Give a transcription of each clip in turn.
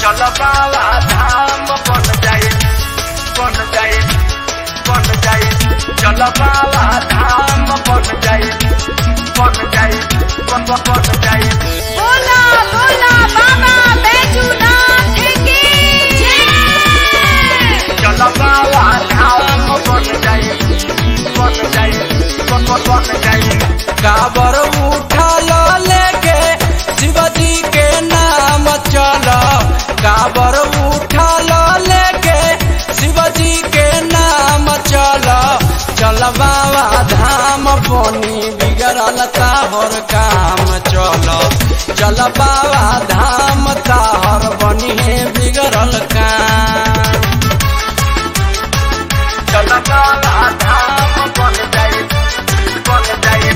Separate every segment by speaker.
Speaker 1: चल बाबा धाम बन जाए बन जाए बन जाए चल बाबा धाम बन जाए बन जाए बन बन जाए
Speaker 2: बोला बोला बाबा बैजूनाथ की जय
Speaker 1: चल बाबा धाम बन जाए बन जाए बन बन जाए
Speaker 3: काबर उठल लेके शिवजी के नाम चल काबर उठल लेके शिवजी के नाम चल चल बाबा धाम बनी बिगड़ल ताहर काम चल चल बाबा धाम ताहर बनी है बिगड़ल काम
Speaker 1: चल बाबा धाम बन जाए बन जाए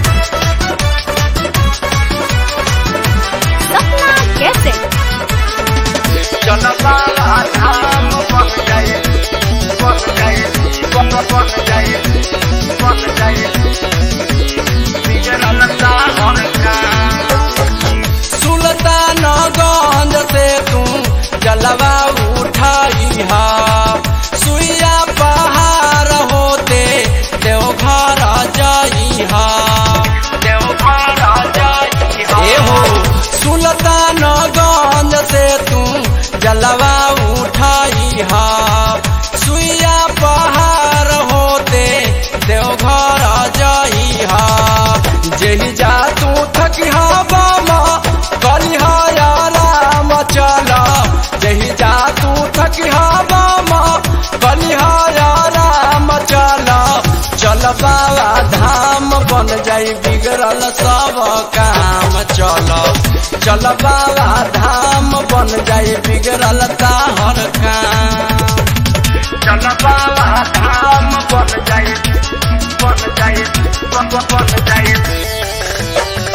Speaker 2: सपना कैसे
Speaker 1: चल बाबा धाम बन जाए बन जाए बन बन जाए बन जाए बिगड़ल ताहर काम
Speaker 3: सुल्तानगंज से तू जलवा उठाई हा सुइया पहाड़ होते देवघर जाई हा
Speaker 1: देवघर जाई
Speaker 3: ए हो सुल्तानगंज से तू जलवा उठाई हा सुइया पहाड़ होते देवघर जाई हा जेहि जा तू थकी हा बामा कलिहा या राम चल जही जा तू थकी हा बामा कलिहा या राम चल चल बाबा धाम बन जाई बिगड़ल सब काम चल चल बाबा धाम बन जाई बिगड़ल ताहर काम
Speaker 1: चल बाबा धाम बन जाए बन जाए बन बन जाए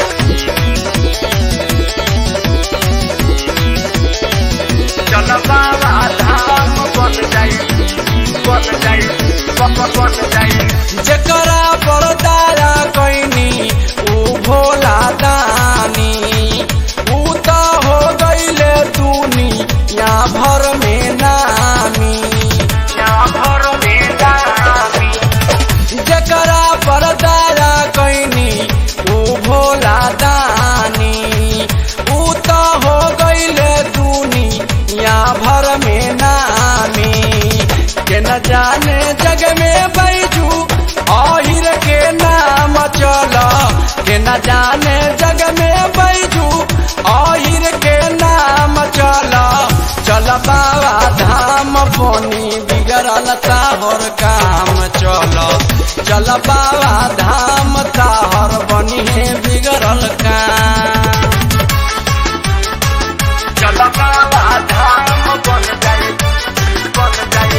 Speaker 1: चल बाबा धाम बन जाए बन जाए बन बन जाए
Speaker 3: जकरा पर दाया कैनी ऊ भोला दानी ऊ त हो गईले दूनी या भर में नामी
Speaker 1: यहाँ भर में दामी
Speaker 3: जकरा पर दाया कैनी ऊ भोला दानी ऊ त हो गईले दूनी या भर में नामी के न जाने जग में बैजू आहिर के नाम चल के न जाने जग में बैजू आहिर के नाम चल चल बाबा धाम बोनी बिगड़ल ताहर काम चल चल बाबा धाम ताहर बनी है बिगड़ल काम
Speaker 1: चल बाबा धाम बन जाए बन जाए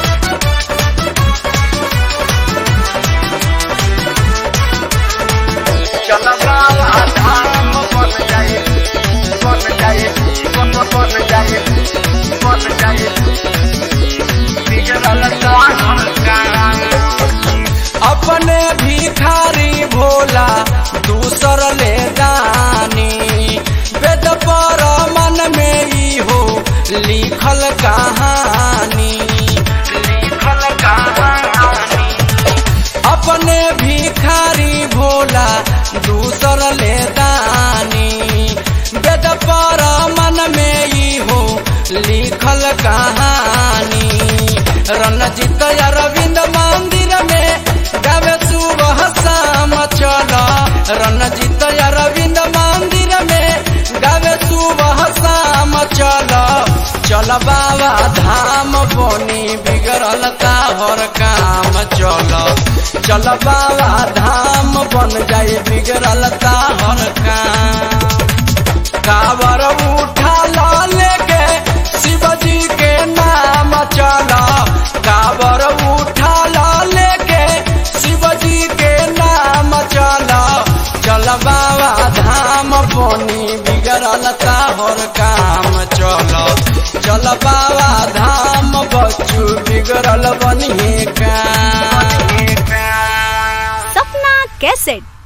Speaker 1: चल बाबा धाम बन जाए बन जाए बन बन जाए बन जाए बिगड़ल ताहर काम
Speaker 3: अपने भिखारी भोला दूसर ले दानी वेद पर मन में ई हो लिखल कहानी
Speaker 1: लिखल कहानी
Speaker 3: अपने भिखारी भोला दूसर ले दानी वेद पर मन में ई हो लिखल कहानी रणजीत अरविंद मंदिर में गावे सुबह शाम चल रणजीत अरविंद मंदिर में गावे सुबह शाम चल चल बाबा धाम बनी बिगड़ल ताहर काम चल चल बाबा धाम बन जाए बिगड़ल ताहर काम कावर उठा ला लेके शिवजी के नाम चला कावर उठा ला लेके शिवजी के नाम चला चल बाबा धाम बनी बिगड़ल ताहर काम चल चल बाबा धाम बच्चू बिगड़ल बनी काम
Speaker 2: सपना कैसेट